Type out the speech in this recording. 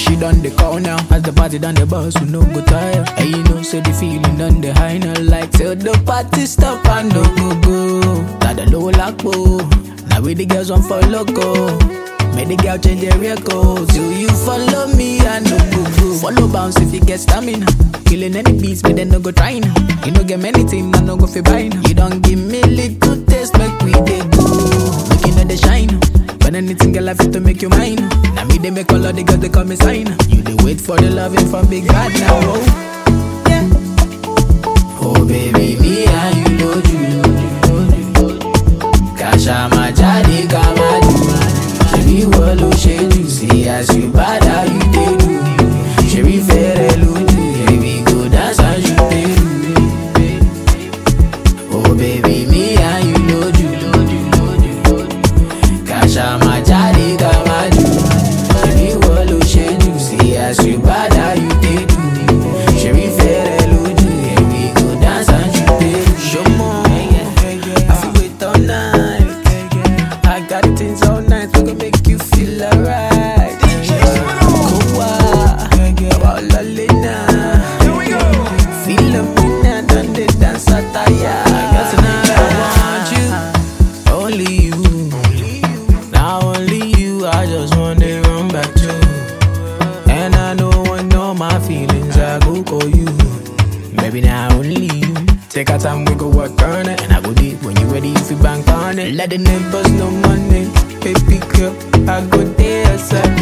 she done the call now. As the party done the bus, we no go tire. And you know, say the feeling done the high now. Like till the party stop and no go go. Got the low lock Now we the girls want for loco. Make the girl change their record. Do you follow me? I no go go. Follow bounce if you get stamina. Killing any beats, but then no go trying. You no get many things, I no go fi buying. You don't give me little taste, make we dey go. Make you know the shine. But anything girl I fit to make you mine. Now me they make all of the girls they call me sign. You they wait for the loving from big bad now. Oh. Yeah. Oh baby, me and you know you. Kasha majadi kamadu. Shebi wolo sheju. See as you bad how you dey do. Shebi fere luju. Baby go dance as you dey do. Oh baby, me and you know you. Kasha majadi kamadu. Shebi wolo sheju. See as you bad how you dey do. Shebi fere luju. Baby go dance as you dey do. Show more. I feel wait all night. I got things all night we gon' make you feel alright. Kowa, about Lalina. Feel up in and done the dance attire. Cause tonight I want you, only you. Now only you, I just want to run back to. And I know when all my feelings, I go call you. Maybe now only you. Take our time, we go work on it. And I go deep when you ready if you bank on it. Let the neighbors know money. Baby girl, I go there, side